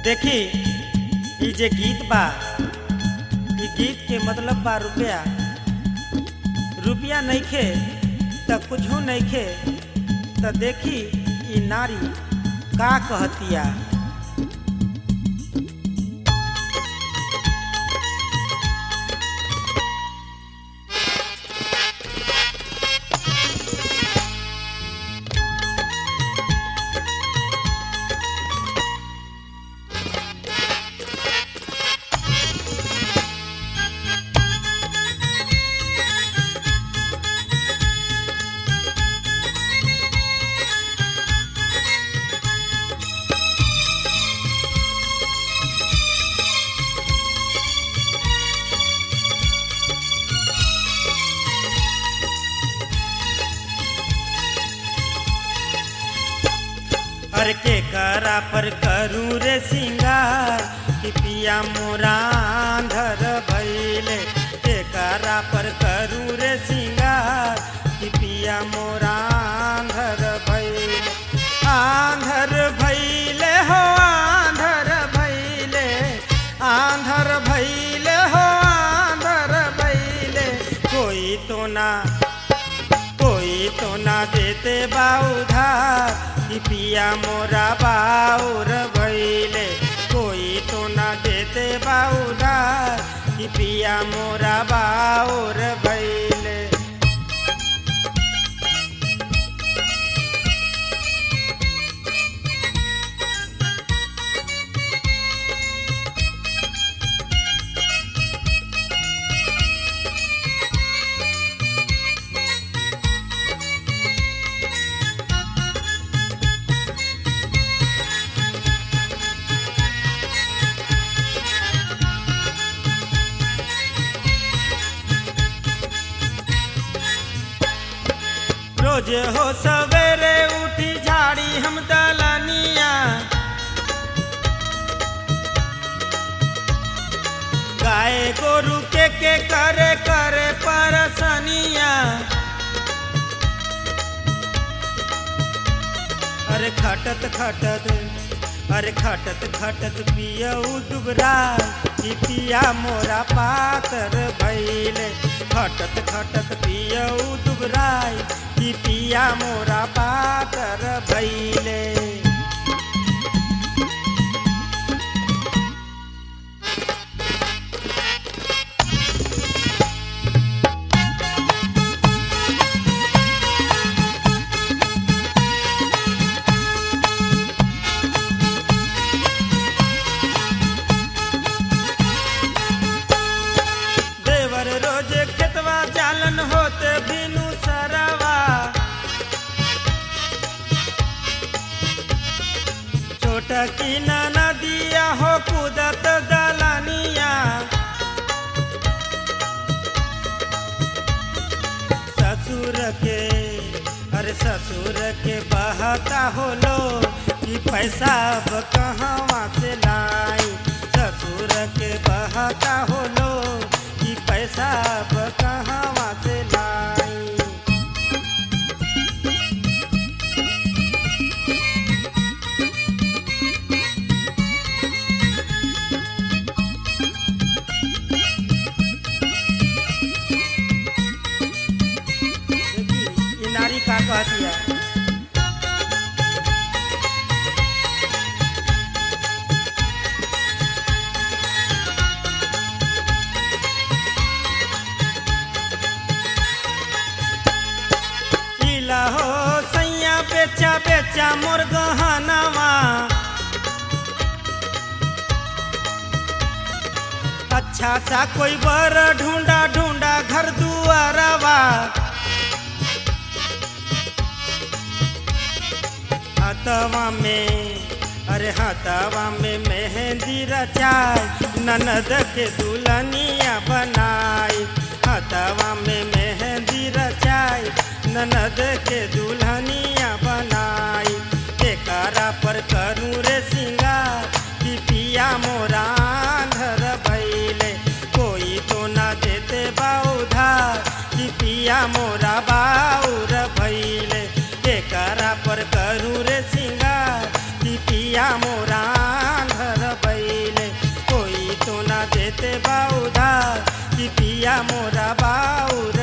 देखी ई जे गीत बा ई गीत के मतलब बा रुपया रुपया नइखे त कुछो नइखे त देखी ई नारी का कहतिया हर के करा पर करूँ रे सिंगार कि पिया मोरा अंधर भैले के करा पर करूँ रे सिंगार कि पिया मोरा अंधर भैले आंधर भैले हो आंधर भैले आंधर भैले हो आंधर भैले कोई तो ना कोई तो ना देते बा उधार कि पिया मोरा बाउर भैले कोई तो ना देते बा उधार कि पिया मोरा बाउर भैले रोज हो सवेरे उठी झाड़ी हम दलनिया गाय गोरु के के करे करे परसनिया अरे खटत खटत अरे खटत खटत पियऊ दुबरा कि पिया मोरा पातर भैले खटत खटत पियऊ दुबराई कि पिया मोरा पातर भैले देवर रोज खेतवा चालन होते बिनु सरवा छोट की नदिया हो कूदत दलनिया ससुर के अरे ससुर के बहता होलो कि पैसा अब कहवा से लाई ससुर के बहता होलो कि पैसा अब कहवा से लाई देखी ये नारी का कहती है इला हो सैया बेचा बेचा मोर गहनवा अच्छा सा कोई बर ढूंढा ढूंढा घर दुआरवा हाथवा में अरे हाथवा में मेहंदी रचाई ननद के दुल्हनिया बनाई हाथवा में मेहंदी रचाई ननद के दुल्हनिया बनाई एकरा पर करूँ रे सिंगार कि पिया मोरा अंधर भैले कोई तो ना देते बा उधार कि पिया मोरा बाउर भैले एकरा पर करूँ रे सिंगार कि पिया मोरा घर देते बा उधार कि पिया मोरा बाउर